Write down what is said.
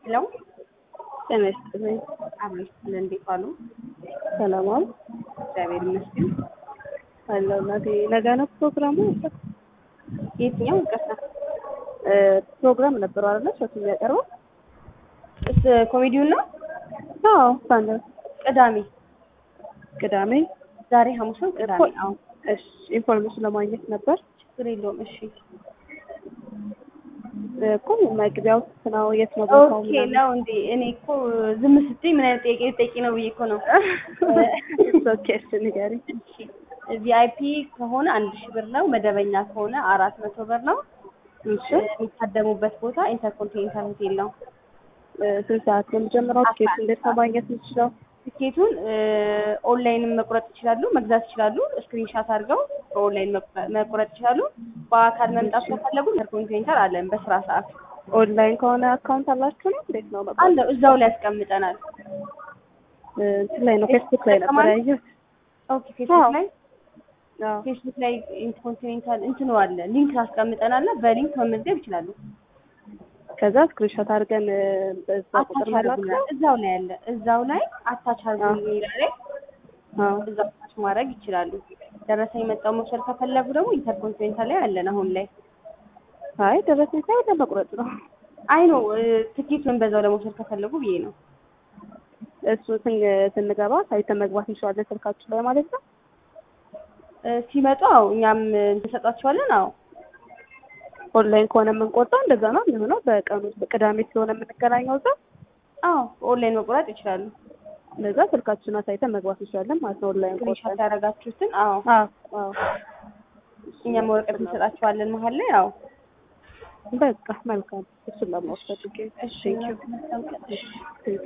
ሄሎ ጤና ይስጥልኝ። አብረን ስትል እንዴት ዋሉ? ሰላም ዋሉ? እግዚአብሔር ይመስገን። አለሁ እናቴ። ነገ ነው ፕሮግራሙ? የትኛው ይቅርታ? እ ፕሮግራም ነበረው አይደለ? ሸቱ የሚያቀርበው? እስ ኮሜዲውን ነው? አዎ፣ ሳንደ ቅዳሜ ቅዳሜ። ዛሬ ሐሙስ ነው። ቅዳሜ አዎ፣ እሺ፣ ኢንፎርሜሽን ለማግኘት ነበር ችግር የለውም። እሺ እኮ መግቢያው ነው የት ነው ቦታው? ኦኬ ነው እንዴ? እኔ እኮ ዝም ስትይ ምን አይነት ጥያቄ ልጠይቂ ነው ብዬ እኮ ነው። ኦኬ፣ እሺ ንገሪኝ። ቪአይፒ ከሆነ አንድ ሺህ ብር ነው። መደበኛ ከሆነ አራት መቶ ብር ነው። እሺ፣ የሚታደሙበት ቦታ ኢንተርኮንቲኔንታል ሆቴል ነው። እ ስንት ሰዓት ነው የሚጀምረው? ቲኬት እንዴት ነው ማግኘት የምችለው? ትኬቱን ኦንላይንም መቁረጥ ይችላሉ፣ መግዛት ይችላሉ። ስክሪንሻት አድርገው በኦንላይን መቁረ- መቁረጥ ይችላሉ። በአካል መምጣት ከፈለጉ ኢንተርኮንቲኔንታል አለን በስራ ሰዓት ኦንላይን ከሆነ አካውንት አላችሁ ነው? እንዴት ነው መቁረጥ? አለ እዛው ላይ ያስቀምጠናል። እ እንትን ላይ ነው ፌስቡክ ላይ ነበር ያየሁት። ኦኬ ፌስቡክ አዎ። ላይ አዎ። ፌስቡክ ላይ ኢንተርኮንቲኔንታል እንትኑ አለ ሊንክ አስቀምጠናል። በሊንክ መመዝገብ ይችላሉ። ከዛ ስክሪንሾት አድርገን እ በዛ ቁጥር አታች መላክ አድርጉናል። ነው? እዛው ላይ አለ እዛው ላይ አታች አድርጉ የሚለው ላይ አዎ። እዛው አታች ማድረግ ይችላሉ። ደረሰኝ መጣው መውሰድ ከፈለጉ ደግሞ ኢንተርኮንቲኔንታል ላይ አለን አሁን ላይ አይ ደረሰኝ ሳይሆን ለመቁረጥ ነው። አይ ነው ትኬቱን በዛው ለመውሰድ ከፈለጉ ብዬ ነው። እሱ ስን- ስንገባ ሳይተን መግባት እንችላለን ስልካችሁ ላይ ማለት ነው። እ ሲመጡ አዎ እኛም እንሰጣቸዋለን። አዎ ኦንላይን ከሆነ የምንቆርጠው እንደዛ ነው የሚሆነው። በቀኑ ቅዳሜ ስለሆነ የምንገናኘው እዛ አዎ ኦንላይን መቁረጥ ይችላሉ። እንደዛ ስልካችሁን አሳይተን መግባት እንችላለን ማለት ነው። ኦንላይን ስክሪንሾት ቆርጠን ያደረጋችሁትን አዎ አዎ አዎ እኛም ወረቀት እንሰጣቸዋለን መሀል ላይ አዎ በቃ መልካም እሱን ለማወቅ ፈልጌ እሺ ቴንኪው